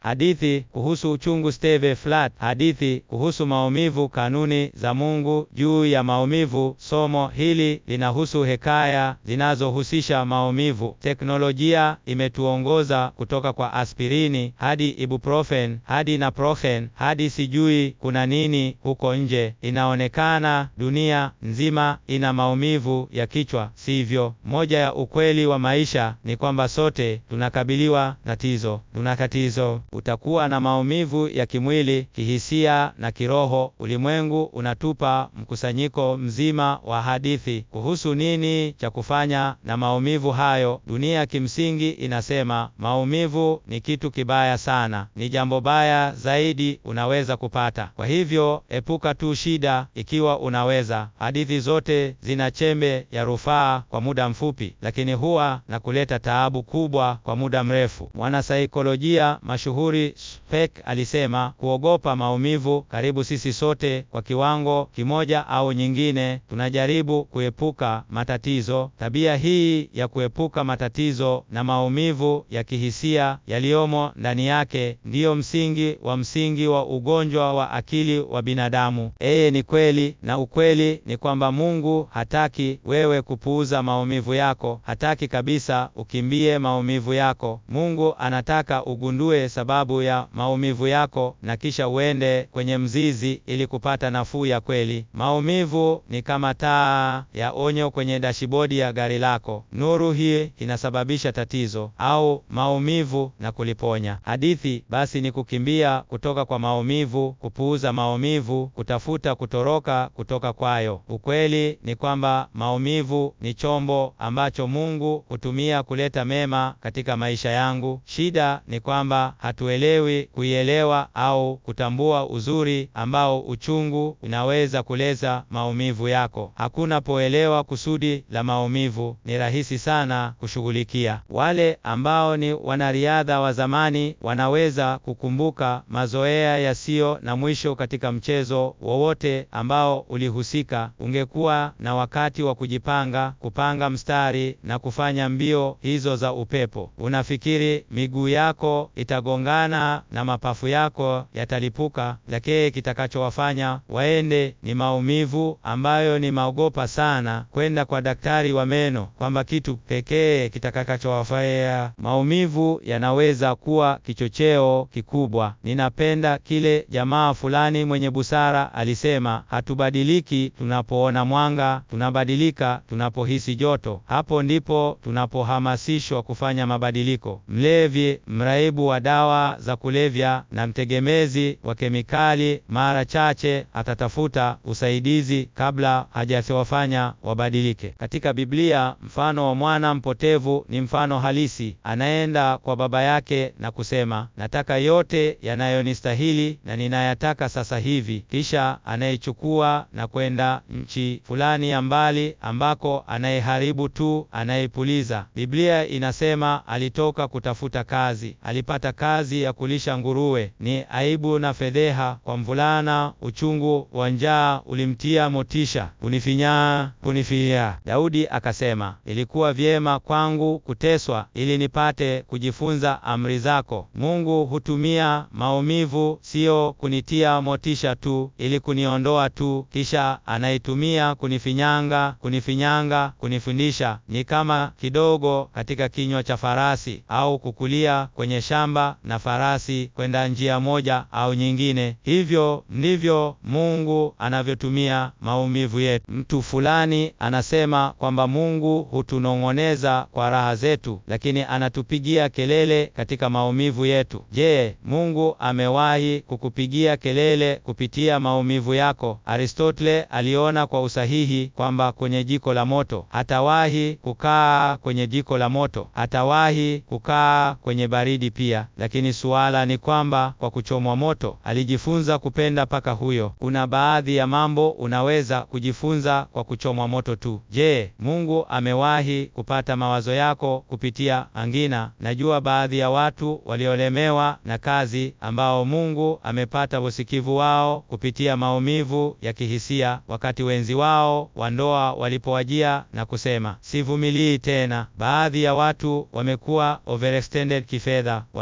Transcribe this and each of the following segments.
Hadithi kuhusu uchungu Steve Flat. Hadithi kuhusu maumivu, kanuni za Mungu juu ya maumivu. Somo hili linahusu hekaya zinazohusisha maumivu. Teknolojia imetuongoza kutoka kwa aspirini hadi ibuprofen hadi naproxen hadi sijui kuna nini huko nje. Inaonekana dunia nzima ina maumivu ya kichwa, sivyo? Moja ya ukweli wa maisha ni kwamba sote tunakabiliwa na tatizo. Tuna tatizo. Utakuwa na maumivu ya kimwili, kihisia na kiroho. Ulimwengu unatupa mkusanyiko mzima wa hadithi kuhusu nini cha kufanya na maumivu hayo. Dunia kimsingi inasema maumivu ni kitu kibaya sana, ni jambo baya zaidi unaweza kupata. Kwa hivyo epuka tu shida ikiwa unaweza. Hadithi zote zina chembe ya rufaa kwa muda mfupi, lakini huwa na kuleta taabu kubwa kwa muda mrefu. Mwanasaikolojia mashuhuri Speck alisema, kuogopa maumivu. Karibu sisi sote kwa kiwango kimoja au nyingine tunajaribu kuepuka matatizo. Tabia hii ya kuepuka matatizo na maumivu ya kihisia yaliyomo ndani yake ndiyo msingi wa msingi wa ugonjwa wa akili wa binadamu. Yeye ni kweli, na ukweli ni kwamba Mungu hataki wewe kupuuza maumivu yako. Hataki kabisa ukimbie maumivu yako. Mungu anataka ugundue sababu ya maumivu yako na kisha uende kwenye mzizi ili kupata nafuu ya kweli. Maumivu ni kama taa ya onyo kwenye dashibodi ya gari lako. Nuru hii inasababisha tatizo au maumivu na kuliponya. Hadithi basi ni kukimbia kutoka kwa maumivu, kupuuza maumivu, kutafuta kutoroka kutoka kwayo. Ukweli ni kwamba maumivu ni chombo ambacho Mungu hutumia kuleta mema katika maisha yangu. Shida ni kwamba hatuelewi kuielewa au kutambua uzuri ambao uchungu unaweza kuleza maumivu yako. Hakuna poelewa kusudi la maumivu, ni rahisi sana kushughulikia. Wale ambao ni wanariadha wa zamani wanaweza kukumbuka mazoea yasiyo na mwisho katika mchezo wowote ambao ulihusika. Ungekuwa na wakati wa kujipanga, kupanga mstari na kufanya mbio hizo za upepo. Unafikiri miguu yako itagongana na mapafu yako yatalipuka, lakini kitakachowafanya waende ni maumivu ambayo ni maogopa sana kwenda kwa daktari wa meno, kwamba kitu pekee kitakachowafanya maumivu yanaweza kuwa kichocheo kikubwa. Ninapenda kile jamaa fulani mwenye busara alisema, hatubadiliki tunapoona mwanga, tunabadilika tunapohisi joto. Hapo ndipo tunapohamasishwa kufanya mabadiliko. Mlevi, mraibu wa dawa za kulevya na mtegemezi wa kemikali mara chache atatafuta usaidizi kabla hajawafanya wabadilike. Katika Biblia, mfano wa mwana mpotevu ni mfano halisi. Anaenda kwa baba yake na kusema, nataka yote yanayonistahili na ninayataka sasa hivi. Kisha anayechukua na kwenda nchi fulani ya mbali ambako anayeharibu tu, anayepuliza. Biblia inasema alitoka kutafuta kazi, alipata kazi ya kulisha nguruwe. Ni aibu na fedheha kwa mvulana. Uchungu wa njaa ulimtia motisha, kunifinyaa, kunifinya. Daudi akasema, ilikuwa vyema kwangu kuteswa ili nipate kujifunza amri zako. Mungu hutumia maumivu sio kunitia motisha tu, ili kuniondoa tu, kisha anaitumia kunifinyanga, kunifinyanga, kunifundisha. Ni kama kidogo katika kinywa cha farasi au kukulia kwenye shamba na farasi kwenda njia moja au nyingine. Hivyo ndivyo Mungu anavyotumia maumivu yetu. Mtu fulani anasema kwamba Mungu hutunong'oneza kwa raha zetu, lakini anatupigia kelele katika maumivu yetu. Je, Mungu amewahi kukupigia kelele kupitia maumivu yako? Aristotle aliona kwa usahihi kwamba kwenye jiko la moto hatawahi kukaa kwenye jiko la moto, hatawahi kukaa kwenye baridi pia. Lakini suala ni kwamba kwa kuchomwa moto alijifunza kupenda paka huyo. Kuna baadhi ya mambo unaweza kujifunza kwa kuchomwa moto tu. Je, Mungu amewahi kupata mawazo yako kupitia angina? Najua baadhi ya watu waliolemewa na kazi ambao Mungu amepata usikivu wao kupitia maumivu ya kihisia, wakati wenzi wao wa ndoa walipowajia na kusema sivumilii tena. Baadhi ya watu wamekuwa overextended kifedha, wamekuwa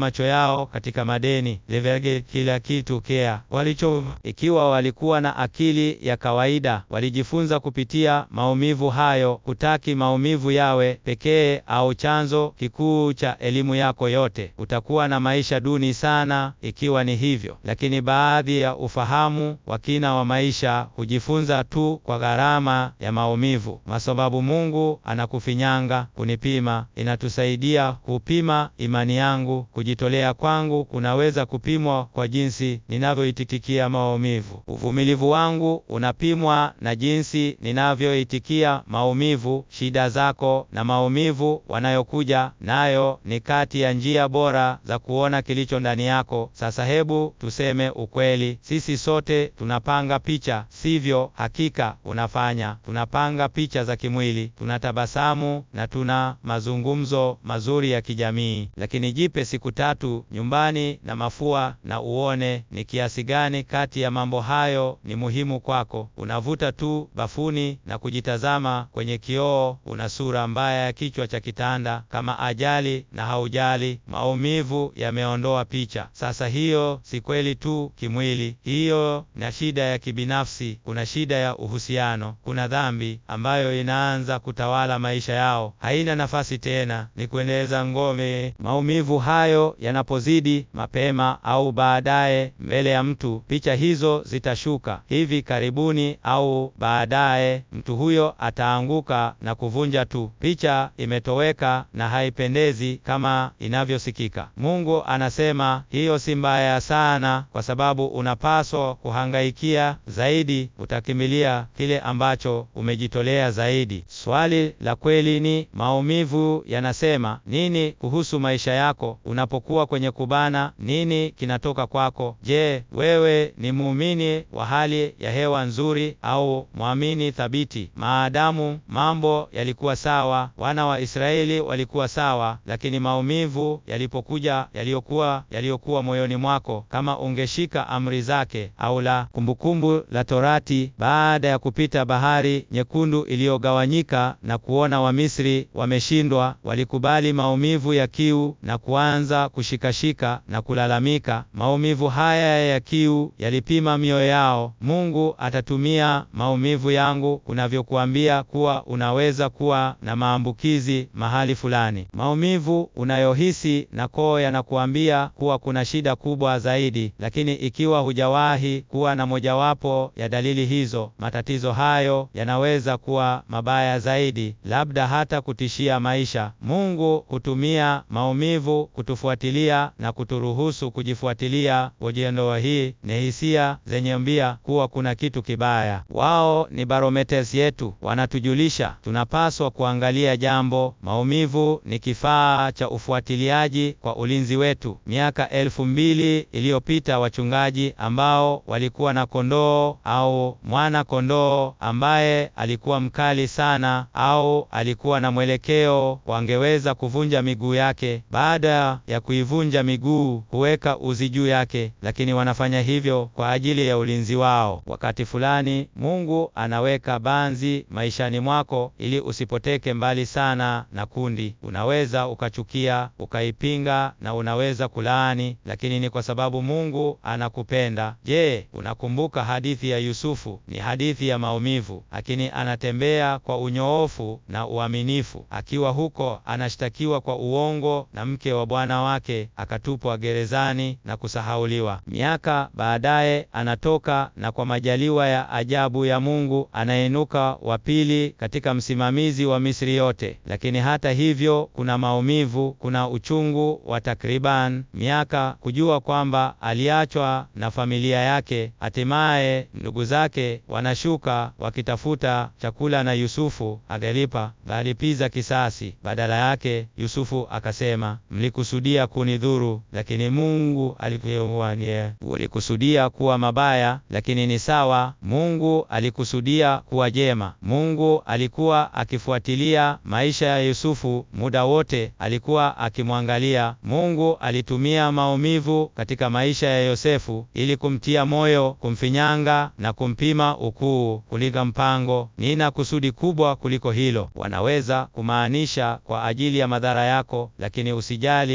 macho yao katika madeni levege kila kitu kea walicho. Ikiwa walikuwa na akili ya kawaida, walijifunza kupitia maumivu hayo. Hutaki maumivu yawe pekee au chanzo kikuu cha elimu yako yote. Utakuwa na maisha duni sana ikiwa ni hivyo, lakini baadhi ya ufahamu wa kina wa maisha hujifunza tu kwa gharama ya maumivu, kwa sababu Mungu anakufinyanga kunipima. Inatusaidia kupima imani yangu. Kujitolea kwangu kunaweza kupimwa kwa jinsi ninavyoitikia maumivu. Uvumilivu wangu unapimwa na jinsi ninavyoitikia maumivu. Shida zako na maumivu wanayokuja nayo ni kati ya njia bora za kuona kilicho ndani yako. Sasa hebu tuseme ukweli, sisi sote tunapanga picha, sivyo? Hakika unafanya. Tunapanga picha za kimwili, tunatabasamu na tuna mazungumzo mazuri ya kijamii, lakini jipe siku tatu nyumbani na mafua na uone ni kiasi gani kati ya mambo hayo ni muhimu kwako. Unavuta tu bafuni na kujitazama kwenye kioo, una sura mbaya ya kichwa cha kitanda kama ajali na haujali. Maumivu yameondoa picha. Sasa hiyo si kweli tu kimwili, hiyo na shida ya kibinafsi. Kuna shida ya uhusiano, kuna dhambi ambayo inaanza kutawala maisha yao, haina nafasi tena, ni kuendeleza ngome. Maumivu hayo yanapozidi mapema au baadaye mbele ya mtu, picha hizo zitashuka hivi karibuni au baadaye, mtu huyo ataanguka na kuvunja tu. Picha imetoweka na haipendezi kama inavyosikika. Mungu anasema hiyo si mbaya sana, kwa sababu unapaswa kuhangaikia zaidi, utakimilia kile ambacho umejitolea zaidi. Swali la kweli ni maumivu yanasema nini kuhusu maisha yako? Unapokuwa kwenye kubana, nini kinatoka kwako? Je, wewe ni muumini wa hali ya hewa nzuri au mwamini thabiti? Maadamu mambo yalikuwa sawa, wana wa Israeli walikuwa sawa, lakini maumivu yalipokuja, yaliyokuwa yaliyokuwa moyoni mwako, kama ungeshika amri zake au la. Kumbukumbu la Torati, baada ya kupita bahari nyekundu iliyogawanyika na kuona Wamisri wameshindwa, walikubali maumivu ya kiu na kuanza kushikashika na kulalamika. Maumivu haya ya kiu yalipima mioyo yao. Mungu atatumia maumivu yangu kunavyokuambia kuwa unaweza kuwa na maambukizi mahali fulani. Maumivu unayohisi na koo yanakuambia kuwa kuna shida kubwa zaidi, lakini ikiwa hujawahi kuwa na mojawapo ya dalili hizo, matatizo hayo yanaweza kuwa mabaya zaidi, labda hata kutishia maisha. Mungu hutumia maumivu kutufuatilia na kuturuhusu kujifuatilia. Ujiondoa hii ni hisia zenye mbia kuwa kuna kitu kibaya. Wao ni barometers yetu, wanatujulisha tunapaswa kuangalia jambo. Maumivu ni kifaa cha ufuatiliaji kwa ulinzi wetu. Miaka elfu mbili iliyopita wachungaji ambao walikuwa na kondoo au mwana kondoo ambaye alikuwa mkali sana au alikuwa na mwelekeo, wangeweza kuvunja miguu yake. Baada ya kuivunja miguu, huweka uzi juu yake, lakini wanafanya hivyo kwa ajili ya ulinzi wao. Wakati fulani Mungu anaweka banzi maishani mwako ili usipoteke mbali sana na kundi. Unaweza ukachukia, ukaipinga na unaweza kulaani, lakini ni kwa sababu Mungu anakupenda. Je, unakumbuka hadithi ya Yusufu? Ni hadithi ya maumivu, lakini anatembea kwa unyoofu na uaminifu. Akiwa huko, anashtakiwa kwa uongo na mke wa bwana wake, akatupwa gerezani na kusahauliwa. Miaka baadaye anatoka na kwa majaliwa ya ajabu ya Mungu anainuka wa pili katika msimamizi wa Misri yote. Lakini hata hivyo, kuna maumivu, kuna uchungu wa takriban miaka kujua kwamba aliachwa na familia yake. Hatimaye ndugu zake wanashuka wakitafuta chakula na Yusufu agalipa alipiza kisasi. Badala yake Yusufu akasema, mlikusudia kunidhuru, lakini Mungu alikuwania. Ulikusudia kuwa mabaya, lakini ni sawa, Mungu alikusudia kuwa jema. Mungu alikuwa akifuatilia maisha ya Yusufu muda wote, alikuwa akimwangalia. Mungu alitumia maumivu katika maisha ya Yosefu ili kumtia moyo, kumfinyanga na kumpima ukuu kuliko mpango. Nina kusudi kubwa kuliko hilo. Wanaweza kumaanisha kwa ajili ya madhara yako, lakini usijali, mimi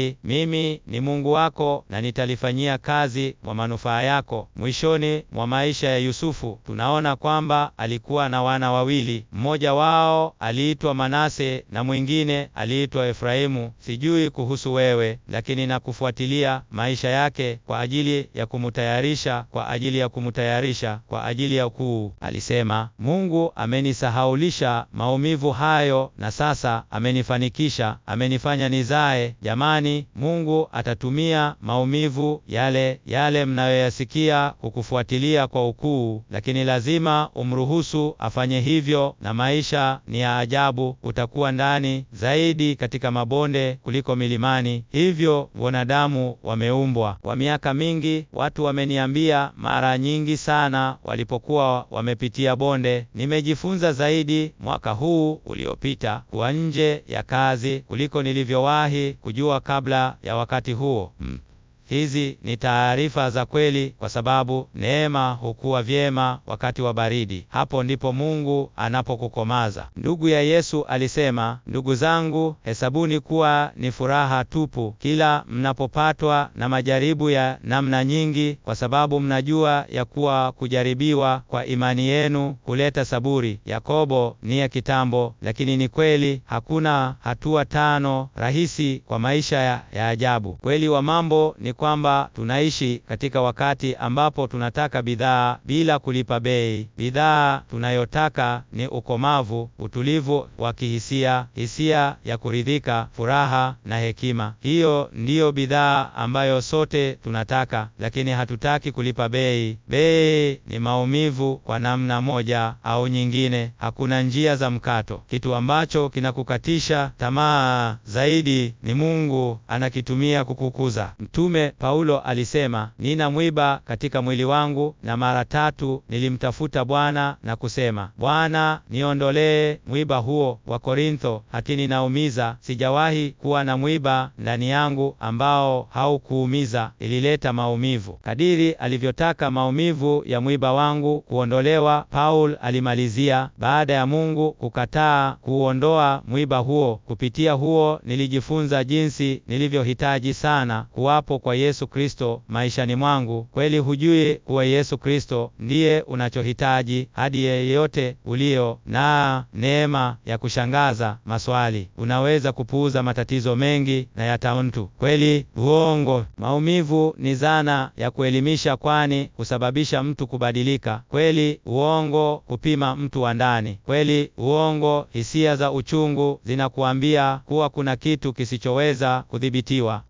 mimi ni Mungu wako na nitalifanyia kazi kwa manufaa yako. Mwishoni mwa maisha ya Yusufu tunaona kwamba alikuwa na wana wawili, mmoja wao aliitwa Manase na mwingine aliitwa Efraimu. Sijui kuhusu wewe, lakini nakufuatilia maisha yake kwa ajili ya kumutayarisha kwa ajili ya kumutayarisha kwa ajili ya ukuu. Alisema, Mungu amenisahaulisha maumivu hayo na sasa amenifanikisha, amenifanya nizae. Jamani, Mungu atatumia maumivu yale yale mnayoyasikia kukufuatilia kwa ukuu, lakini lazima umruhusu afanye hivyo, na maisha ni ya ajabu. Utakuwa ndani zaidi katika mabonde kuliko milimani. Hivyo wanadamu wameumbwa. Kwa miaka mingi watu wameniambia mara nyingi sana walipokuwa wamepitia bonde. Nimejifunza zaidi mwaka huu uliopita kuwa nje ya kazi kuliko nilivyowahi kujua kabla ya wakati huo. Hmm. Hizi ni taarifa za kweli kwa sababu neema hukua vyema wakati wa baridi. Hapo ndipo Mungu anapokukomaza. Ndugu ya Yesu alisema, ndugu zangu, hesabuni kuwa ni furaha tupu kila mnapopatwa na majaribu ya namna nyingi, kwa sababu mnajua ya kuwa kujaribiwa kwa imani yenu huleta saburi. Yakobo ni ya kitambo, lakini ni kweli. Hakuna hatua tano rahisi kwa maisha ya, ya ajabu. Kweli wa mambo ni kwamba tunaishi katika wakati ambapo tunataka bidhaa bila kulipa bei. Bidhaa tunayotaka ni ukomavu, utulivu wa kihisia, hisia ya kuridhika, furaha na hekima. Hiyo ndiyo bidhaa ambayo sote tunataka, lakini hatutaki kulipa bei. Bei ni maumivu kwa namna moja au nyingine. Hakuna njia za mkato. Kitu ambacho kinakukatisha tamaa zaidi ni Mungu anakitumia kukukuza. Mtume Paulo alisema, nina mwiba katika mwili wangu, na mara tatu nilimtafuta Bwana na kusema, Bwana, niondolee mwiba huo. Wa Korintho, lakini naumiza. Sijawahi kuwa na mwiba ndani yangu ambao haukuumiza, ilileta maumivu. Kadiri alivyotaka maumivu ya mwiba wangu kuondolewa, Paul alimalizia, baada ya Mungu kukataa kuuondoa mwiba huo, kupitia huo nilijifunza jinsi nilivyohitaji sana kuwapo kwa Yesu Kristo maishani mwangu. Kweli hujui kuwa Yesu Kristo ndiye unachohitaji hadi yeyote ulio na neema ya kushangaza. Maswali, unaweza kupuuza matatizo mengi na yata mtu kweli? Uongo. Maumivu ni zana ya kuelimisha, kwani husababisha mtu kubadilika. Kweli? Uongo. Kupima mtu wa ndani. Kweli? Uongo. Hisia za uchungu zinakuambia kuwa kuna kitu kisichoweza kudhibitiwa.